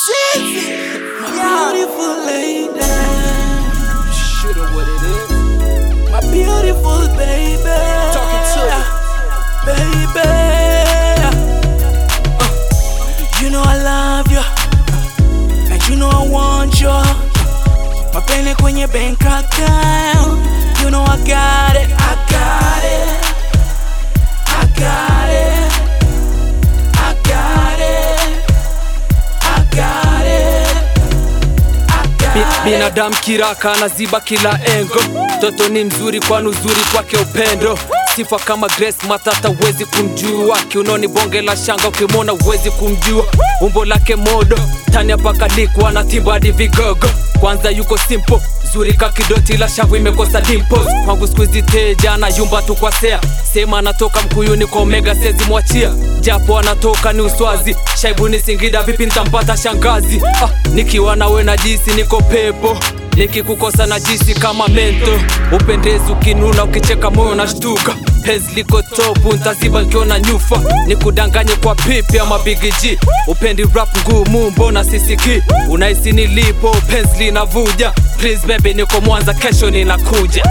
Shizzy, my beautiful lady. Shit or what it is. My beautiful baby. Talking to you. Baby. Uh, you know I love you. And you know I want you. Mapene kwenye bank account. You know I got it. I got it. I got it. I got it. I got it. I got Bi- it. binadamu kiraka anaziba kila engo mtoto ni mzuri kwani uzuri kwake upendo sifa kama grace matata uwezi kumjua kiunoni bonge la shanga ukimwona uwezi kumjua umbo lake modo tani apakalikwa na timba hadi vigogo kwanza yuko simple zuri ka kidoti la shavu imekosa dimples kwangu skuizi teja na yumba tu kwa sea sema anatoka mkuyuni kwa omega sezi mwachia japo anatoka ni uswazi shaibu ni singida vipi ntampata shangazi ah, nikiwa nawe na jisi niko pepo nikikukosa na jisi kama mento upendezi ukinuna ukicheka moyo na shtuka penzi liko topu ntaziba nkiona nyufa nikudanganye kwa pipi ama bigg upendi rap ngumu mbona sisiki unahisi nilipo penzi linavuja please baby niko mwanza kesho ninakuja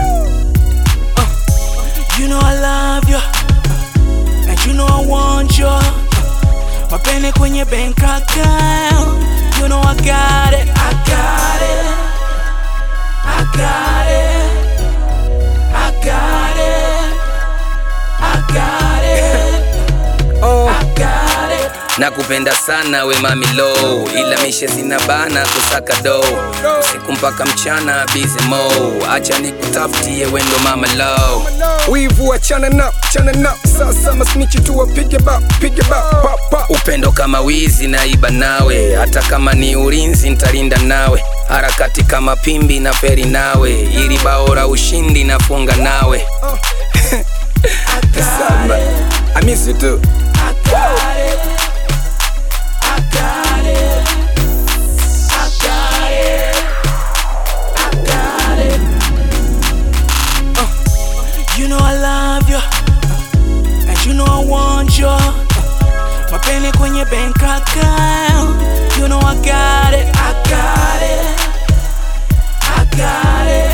You know I love you And you know I want you Mapene kwenye bank account You know I got it I got it I got it I got it I got it Oh, I got it nakupenda sana we mami low, ila mishe zina bana kusaka do usiku mpaka mchana busy mo, acha nikutafutie wendo mama low. wivu achana na chana na sasa masnichi tu wapige ba pige ba pa pa Upendo kama wizi naiba nawe, hata kama ni ulinzi ntalinda nawe, harakati kama pimbi na feri nawe, ili bao la ushindi nafunga nawe. samba I miss you too I got it I got it I got it I got it Uh, You know I love you And you know I want you Mapene kwenye bank account You know I got it I got it I got it